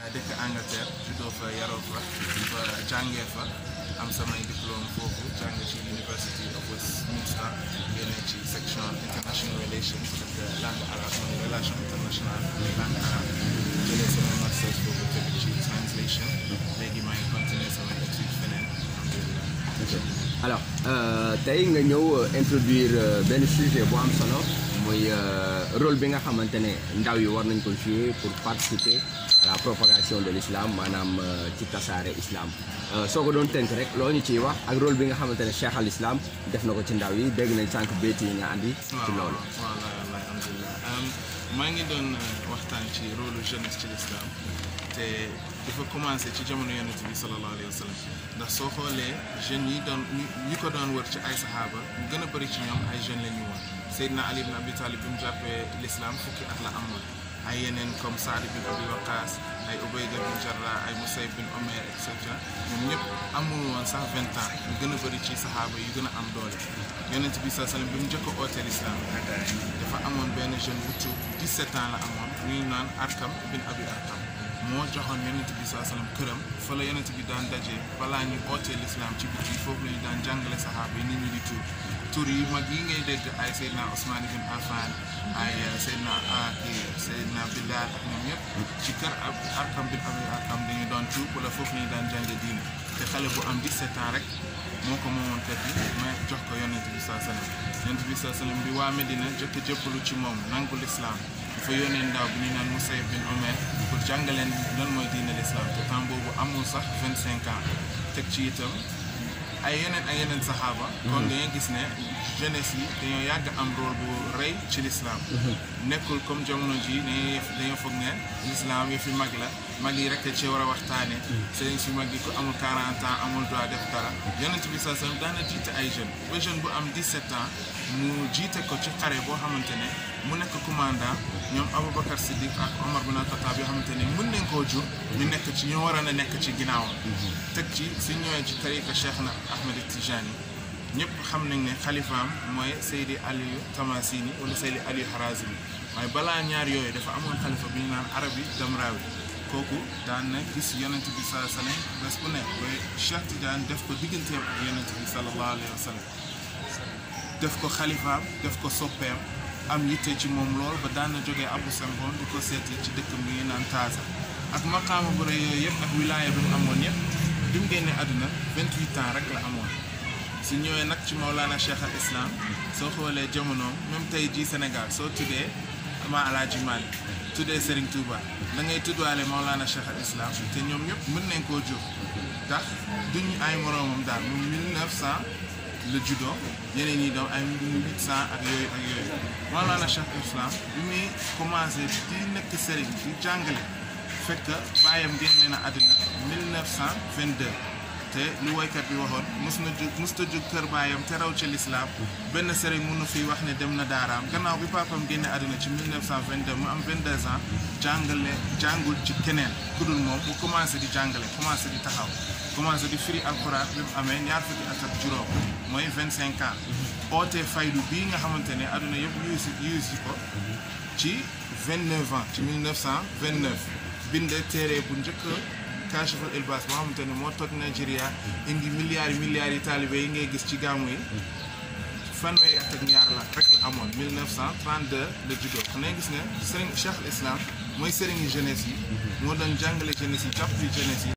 dëkk Angleterre juddoo fa yaroo fa fa jàngee fa am samay diplôme foofu jàng ci University of Westminster génne ci section international relations ak langue arabe mooy relation internationale langue arabe jëlee sama masters foofu tamit ci translation léegi maa ngi continuer sama étude feneen alhamdulilah alors tey nga ñëw introduire benn sujet bu am solo muy rôle bi nga xamante ne ndaw yi war nañ ko jouer pour participer à la propagation de l'islam maanaam ci tasaare islam soo ko doon tënk rek loo ñu ciy wax ak rôle bi nga xamante ne cheikh al islam def na ko ci ndaw yi dégg nañ sànq béyti yi nga andi ci loolu waaw waaw alhamdulilah maa ngi doon waxtaan ci rôle jeunesse ci l'islam te dafa commencé ci jamono yonent bi sallallahu alayhi wa sallam ndax soo xoolee jeunes yi doon ñi ko doon wër ci ay saxaaba ñu gën a bëri ci ñoom ay jeunes la ñu woon Seydina Ali ibn Abi Talib bi mu jàppee l'islam fukki at la amoon ay yeneen comme Saad bin Abi Waqaas ay Ubayda bin Jarrah ay Musayb bin Omer et cetera ñoom ñëpp amul woon sax vingt ans ñu gën a bëri ci saxaaba yu gën a am doole yonent bi sallallahu alayhi wa sallam bi mu njëkk a ootee l'islam dafa amoon benn jeune bu tuub 17 ans la amoon ñuy naan Arkam bin Abi Arkam moo joxoon yonent bi saa sallam këram fa la yonent bi daan daje balaa ñu ootee l'islam ci biti foofu la ñu daan jàngale saxaaba yi nit ñi di tuub tur yi mag yi ngay dégg ay Seydina Ousmane bin Affan ay Seydina kii Seydina Bilal ak ñoom ñëpp ci kër ab Arkam bin Abi Arkam dañu doon tuub wala foofu la ñu daan jànge diine te xale bu am 17 ans rek moo ko moomoon kër gi mais jox ko yonent bi saa sallam yonent bi saa sallam bi waa Medina jëkk jëppalu ci moom nangu l'islam dafa yónnee ndaw bi ñu naan Musayb bin Omer pour jàngaleen lan mooy diine l'islam te temps boobu amul sax vingt cinq ans teg ci itam ay yeneen ay yeneen saxaaba kon dañuy gis ne jeunesse yi dañoo yàgg am rôle bu rëy ci l'islam nekkul comme jamono ji dañuy dañoo foog ne l'islam yi fi mag la mag yi rek ci war a waxtaane sëriñ si mag yi ko amul 40 ans amul droit def dara yonent bi saa sallam daana jiite ay jeunes ba jeune bu am 17 ans mu jiite ko ci xare boo xamante ne mu nekk commandant ñoom Aboubacar Siddiq ak Omar bin Khattab yoo xamante ne mën nañ koo jur ñu nekk ci ñoo war a nekk ci ginnaawam teg ci su ñëwee ci tariqa Cheikh na Ahmed Tijani ñëpp xam nañ ne xalifaam mooy Seydi Aliou Tamasini wala Seydi Aliou Harazimi waaye balaa ñaar yooyu dafa amoon xalifa bi ñu naan Arabi Damrawi kooku daan na gis yonent bi saa sallam bés bu ne ba Cheikh Tidiane def ko digganteem ak yonent bi sallallahu alayhi wa sallam def ko xalifaam def ko soppeem am yitte ci moom lool ba daan na jógee Abu Sambon di ko seeti ci dëkk bi ngi naan Taasa ak maqaama bu rëy yooyu yëpp ak wilaaya bi mu amoon yëpp bi mu génnee àdduna 28 ans rek la amoon su ñëwee nag ci Maulana Cheikh al Islam soo xoolee jamonoom même tey jii Sénégal soo tuddee ama Alaaji Malick tuddee Serigne Touba da ngay tuddwaale Maulana Cheikh al Islam te ñoom ñëpp mën nañ koo jur ndax duñ ay moroomam daal moom 1900 la juddoo ñeneen ñi doon ay 1800 ak yooyu ak yooyu Maulana Cheikh al Islam bi muy commencé di nekk Serigne di jàngale fekk baayam génne na àddina 1922 te lu woykat bi waxoon mus na jug mus ta jug kër baayam te raw ci lislaam benn sëriñ mënu fi wax ne dem na daaraam gannaaw bi papam génne àdduna ci 1922 mu am 22 ans jàngale jàngul ci keneen ku dul moom mu commencé di jàngale commencé di taxaw commencé di firi alxuraan bi mu amee ñaar fukki at ak juróom mooy 25 ans oote faydu bii nga xamante ne àdduna yëpp yuusi yuusi ko ci 29 ans ci 1929 bind téere bu njëkk Kashiful Ilbas boo xamante ne moo toj Nigeria indi milliards yi milliards yi taalibe yi ngay gis ci gàmmu yi fanweeri at ak ñaar la rek la amoon 1932 la juddoo kon ngay gis ne Serigne Cheikh al Islam mooy Serigne jeunesse yi moo doon jàngale jeunesse yi jàpp fi jeunesse yi